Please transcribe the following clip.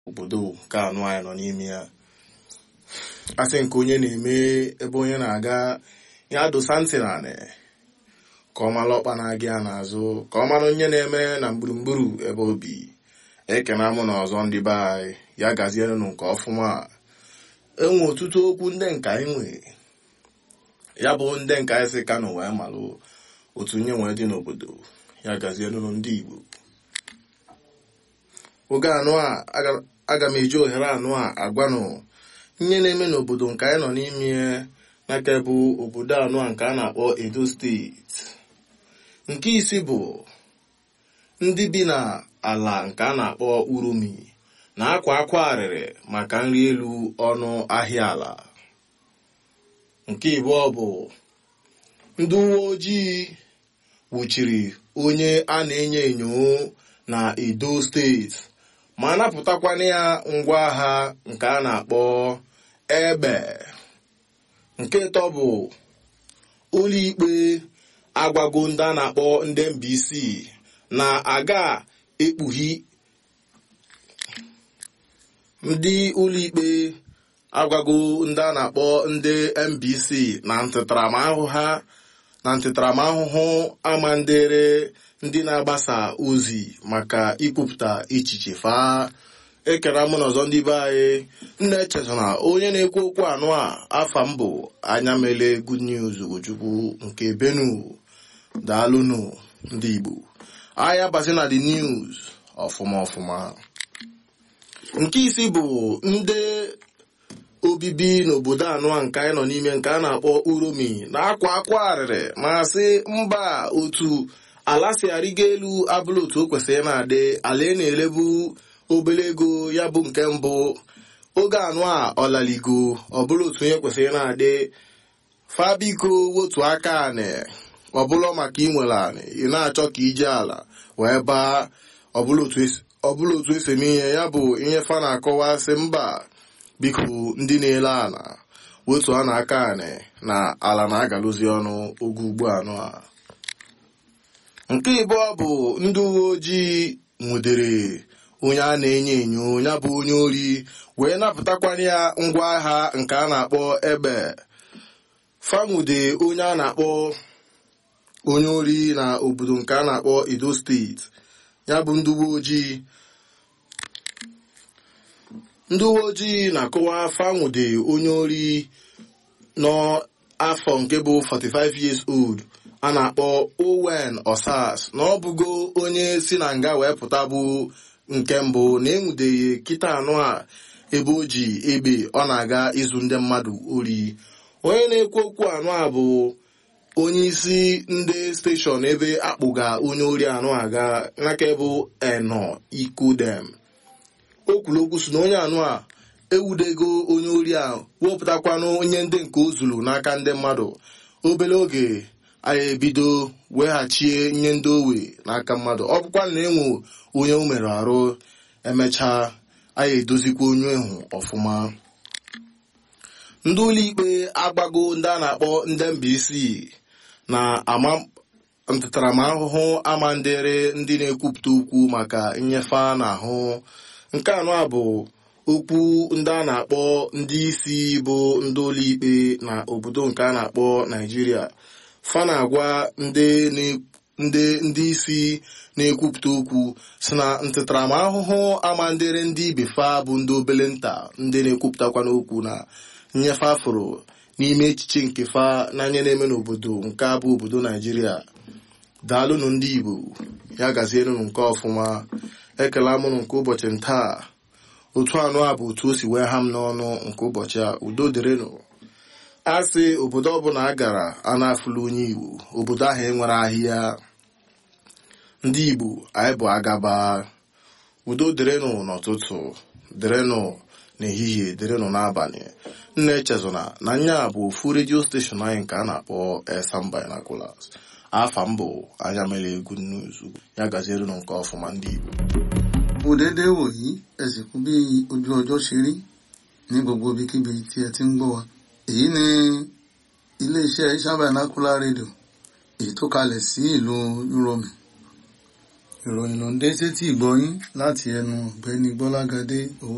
obodo nke anụ anyị nọ n'ime ya asị nke onye na-eme ebe onye na-aga ya dosa ntị naanị ka ọ mara ọkpa na-aga ya n'azụ ka ọ mara onye na-eme na gburugburu ebe obi ekena mụ na ọzọ ndị be anyị ya gazierenụ nke ọfụma enwe ọtụtụ okwu ndị nka anyị nwere ya bụ ndị nka anyị si kano wee malụ otu nye nwee dị n'obodo ya gazierenụ ndị igbo oge anụ a aga m eji ohere anụ a agwanụ ihe na-eme n'obodo nke anyị nọ n'ime n'aka bụ obodo anụ a nke a na-akpọ edo steeti nke isi bụ ndị bi na ala nke a na-akpọ urumi na akwa akwa arịrị maka nri elu ọnụ ahịa ala nke ịbụọ bụ ndị uwe ojii nwụchiri onye a na-enyo enyo na edo steeti ma napụtakwana ya ngwa agha nke a na-akpọ egbe nke ịtọ bụ ụlọikpe agwago ndị a na-akpọ ndị mbc na aga ekpughi ndị ụlọikpe agwago ndị a na-akpọ ndị mbc na ntịtaramahụhụ ha na ntịtaramahụhụ amandere ndị na-agbasa ozi maka ikwupụta echiche faa ekere mụ na ọzọ ndị be anyị nna echeta na onye na-ekwu okwu anụ a afa mbụ anya mele good news Ugochukwu nke benu daalụnụ ndị igbo ahịa basi na the news ọfụma ọfụma nke isi bụ ndị obibi n'obodo anụ a nke anyị nọ n'ime nke a na-akpọ uromi na-akwa akwa arịrị ma sị mba otu ala si arịgo elu abụla otu o kwesịrị na-adị ala ị na-elebu obere ego ya bụ nke mbụ oge anụ a ọlaligo ọbụla otu onye kwesịrị na-adị fabiko wotu aka anị ọbụla maka inwere anị ị na-achọ ka ije ala wee baa ọbụla otu esi eme ihe ya bụ ihe fa na-akọwa sị mba biko ndị na-ele ala wotu a na-aka anị na ala na-agalụzi ọnụ oge ugbu anụ a nke ịbụọ bụ ndị uwe ojii nwudere onye a na-enyo enyo ya bụ onye ori wee napụtakwanye ya ngwa agha nke a na-akpọ egbe fanwude onye a na-akpọ onye ori na obodo nke a na-akpọ edo steeti ya bụ ndị uwe ojii ndị uwe ojii na-akọwa fanwude onye ori n'afọ nke bụ 45 years old a na-akpọ owen osas na ọ bụgo onye si na nga wee pụta bụ nke mbụ na enwudeghị kịta anụ a ebe o ji egbe ọ na-aga ịzụ ndị mmadụ ori onye na-ekwu okwu anụ a bụ onye isi ndị steshọn ebe akpụga onye ori anụ aga n'aka bụ eno ikodem o kwuru okwu si na onye anụ a ewudego onye ori a wepụtakwanụ onye ndị nke o zuru n'aka ndị mmadụ obere oge anyị ebido weghachie nye ndị owe n'aka mmadụ ọ bụkwa na enwe onye o mere arụ emechaa anyị edozikwa onye ahụ ọfụma ndị ụlọikpe agbago ndị a na-akpọ ndị Mbaise na ama ntaramahụhụ amandere ndị na-ekwupụta okwu maka nnyefe a na-ahụ nke anọ a bụ okwu ndị a na-akpọ ndị isi bụ ndị ụlọikpe na obodo nke a na-akpọ Naijiria fa na-agwa ndị ndị isi na-ekwupụta okwu si na ntịtaramahụhụ amandere ndị ibe fa bụ ndị obele nta ndị na-ekwupụtakwa n'okwu na nnyefe afụrụ n'ime echiche nke fa n'anya na-eme n'obodo nke a bụ obodo naijiria daalụnụ ndị igbo ya gazienụnụ nke ọfụma ekele mụnụ nke ụbọchị ntaa otu anụ a bụ otu o si wee ha m n'ọnụ nke ụbọchị a udo dịrịnụ a sị obodo ọbụla a gara a na-afụla onye igbo obodo ahụ enwere ahịa ndị igbo anyị bụ agaba udo dịrịnụ n'ụtụtụ dịrịnụ n'ehihie dịrịnụ n'abalị nna echezona na nya bụ ofu redio steshọn anyị nke a na-akpọ Esan Binoculars afa mbụ anya mere egwu nnuzu ya gazierenụ nke ọfụma ndị igbo kò déédéé wòyí ẹ sì kú bí ojú ọjọ́ ṣe rí ní gbogbo ibikíbi tí ẹ ti ń gbọ́ wa èyí ni iléeṣẹ́ Esan Binocular rédíò èyí tó kalẹ̀ sí ìlú Uromi ìròyìn ló ń dé sétí ìgbọ́yín láti ẹnu ọ̀gbẹ́ni Gbọ́lágadé owó